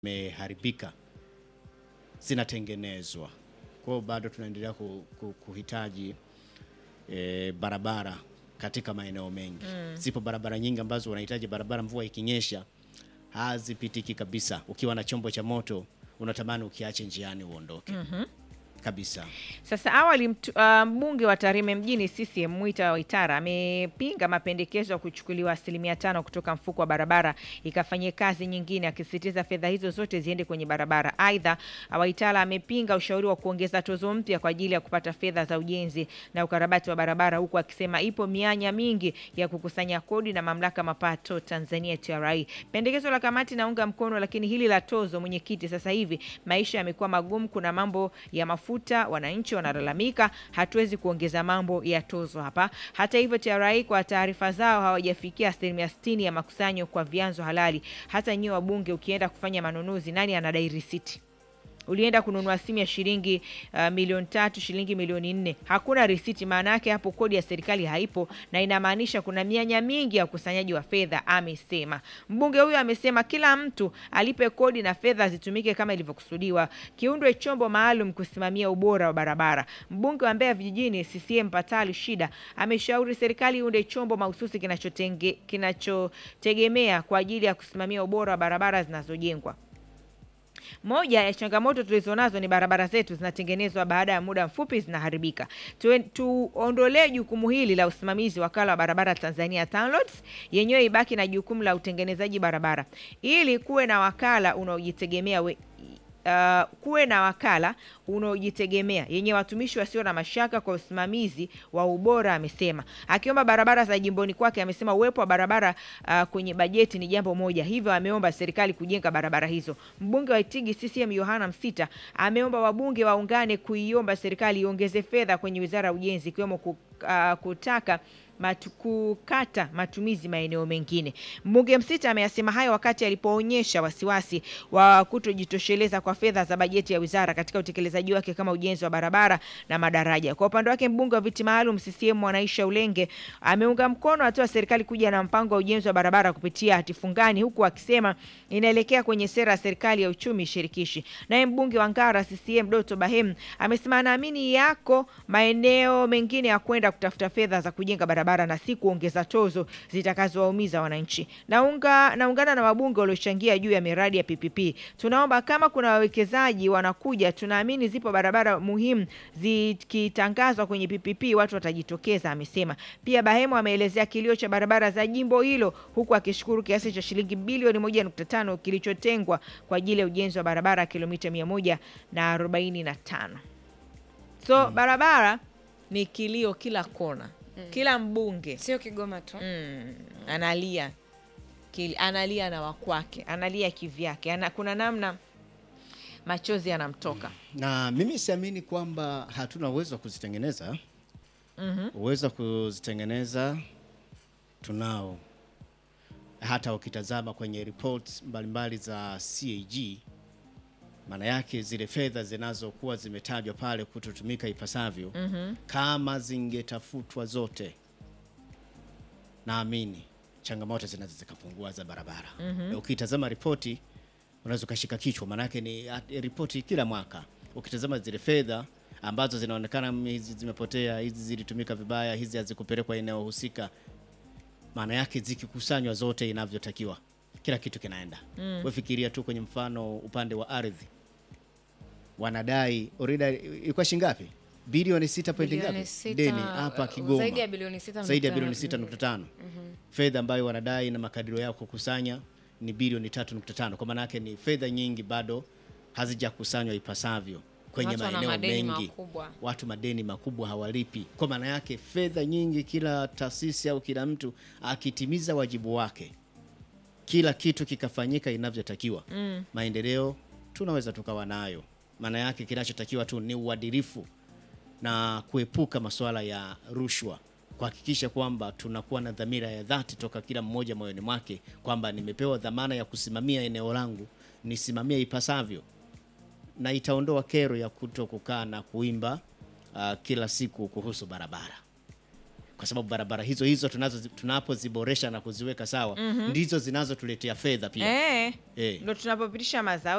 zimeharibika zinatengenezwa. Kwa hiyo bado tunaendelea ku, ku, kuhitaji e, barabara katika maeneo mengi. Zipo barabara nyingi ambazo unahitaji barabara, mvua ikinyesha hazipitiki kabisa. Ukiwa na chombo cha moto unatamani ukiache njiani uondoke kabisa. Sasa awali mtu- ah, mbunge wa Tarime mjini CCM Mwita Waitara amepinga mapendekezo ya kuchukuliwa asilimia tano kutoka mfuko wa barabara ikafanyie kazi nyingine, akisisitiza fedha hizo zote ziende kwenye barabara. Aidha, Waitara amepinga ushauri wa kuongeza tozo mpya kwa ajili ya kupata fedha za ujenzi na ukarabati wa barabara, huku akisema ipo mianya mingi ya kukusanya kodi na mamlaka mapato Tanzania TRA. Pendekezo la kamati naunga mkono, lakini hili la tozo, mwenyekiti, sasa hivi maisha yamekuwa magumu, kuna mambo ya mafuta, wananchi wanalalamika, hatuwezi kuongeza mambo ya tozo hapa. Hata hivyo, TRA kwa taarifa zao hawajafikia asilimia sitini ya makusanyo kwa vyanzo halali. Hata nyiwe wabunge, ukienda kufanya manunuzi, nani anadai risiti? ulienda kununua simu ya shilingi uh, milioni tatu shilingi milioni nne hakuna risiti. Maana yake hapo kodi ya serikali haipo, na inamaanisha kuna mianya mingi ya ukusanyaji wa fedha, amesema mbunge huyo. Amesema kila mtu alipe kodi na fedha zitumike kama ilivyokusudiwa, kiundwe chombo maalum kusimamia ubora wa barabara. Mbunge wa Mbeya vijijini CCM Patali Shida ameshauri serikali iunde chombo mahususi kinachotenge- kinachotegemea kwa ajili ya kusimamia ubora wa barabara zinazojengwa. Moja ya changamoto tulizonazo ni barabara zetu zinatengenezwa, baada ya muda mfupi zinaharibika. Tu- Tuondolee jukumu hili la usimamizi wakala wa barabara Tanzania TANROADS, yenyewe ibaki na jukumu la utengenezaji barabara, ili kuwe na wakala unaojitegemea we, uh, kuwe na wakala unaojitegemea yenye watumishi wasio na mashaka kwa usimamizi wa ubora, amesema. Akiomba barabara za jimboni kwake, amesema uwepo wa barabara uh, kwenye bajeti ni jambo moja, hivyo ameomba serikali kujenga barabara hizo. Mbunge wa Itigi CCM Yohana Msita ameomba wabunge waungane kuiomba serikali iongeze fedha kwenye wizara ya ujenzi, ikiwemo ku- uh, kutaka matu, kukata matumizi maeneo mengine. Mbunge Msita ameyasema hayo wakati alipoonyesha wasiwasi wa kutojitosheleza kwa fedha za bajeti ya wizara katika utekelezaji wake kama ujenzi wa barabara na madaraja. Kwa upande wake, mbunge wa viti maalum CCM Mwanaisha Ulenge ameunga mkono hatua ya serikali kuja na mpango wa ujenzi wa barabara kupitia hati fungani, huku akisema inaelekea kwenye sera ya serikali ya uchumi shirikishi. Naye mbunge wa Ngara CCM Doto Bahem amesema anaamini yako maeneo mengine ya kwenda kutafuta fedha za kujenga barabara na si kuongeza tozo zitakazowaumiza wananchi. Naunga naungana na wabunge waliochangia juu ya miradi ya PPP. Tunaomba kama kuna wawekezaji wanakuja, tunaamini zipo barabara muhimu zikitangazwa kwenye PPP watu watajitokeza, amesema. Pia Bahemo ameelezea kilio cha barabara za jimbo hilo huku akishukuru kiasi cha shilingi bilioni 1.5 kilichotengwa kwa ajili ya ujenzi wa barabara kilomita 145. So barabara ni kilio kila kona, kila mbunge Sio Kigoma tu. mm, analia Kili, analia na wakwake, analia kivyake, ana, kuna namna machozi yanamtoka. na mimi siamini kwamba hatuna uwezo wa kuzitengeneza. Uwezo wa kuzitengeneza tunao, hata ukitazama kwenye reports mbalimbali za CAG, maana yake zile fedha zinazokuwa zimetajwa pale kutotumika ipasavyo, kama zingetafutwa zote, naamini changamoto zinaweza zikapungua za barabara. Na Ukitazama ripoti unaweza ukashika kichwa, maanake ni at- ripoti kila mwaka. Ukitazama zile fedha ambazo zinaonekana mm, hizi zimepotea, hizi zilitumika vibaya, hizi hazikupelekwa eneo husika, maana yake zikikusanywa zote inavyotakiwa, kila kitu kinaenda. Wewe fikiria tu kwenye mfano upande wa ardhi, wanadai orida ilikuwa shingapi? Bilioni sita pointi Bilioni ngapi sita, deni hapa uh, Kigoma, zaidi ya bilioni sita zaidi ya nukta- bilioni sita nukta tano fedha ambayo wanadai na makadirio yao kukusanya ni bilioni tatu nukta tano kwa maana yake ni fedha nyingi bado hazijakusanywa ipasavyo kwenye Watu wana maeneo madeni mengi makubwa. watu madeni makubwa hawalipi kwa maana yake fedha nyingi kila taasisi au kila mtu akitimiza wajibu wake kila kitu kikafanyika inavyotakiwa maendeleo tunaweza tukawa nayo maana yake kinachotakiwa tu ni uadilifu na kuepuka masuala ya rushwa, kuhakikisha kwamba tunakuwa na dhamira ya dhati toka kila mmoja moyoni mwake kwamba nimepewa dhamana ya kusimamia eneo langu, nisimamie ipasavyo, na itaondoa kero ya kuto kukaa na kuimba uh, kila siku kuhusu barabara, kwa sababu barabara hizo hizo tunazo tunapoziboresha na kuziweka sawa ndizo zinazotuletea fedha pia Eh, eh. ndo tunapopitisha mazao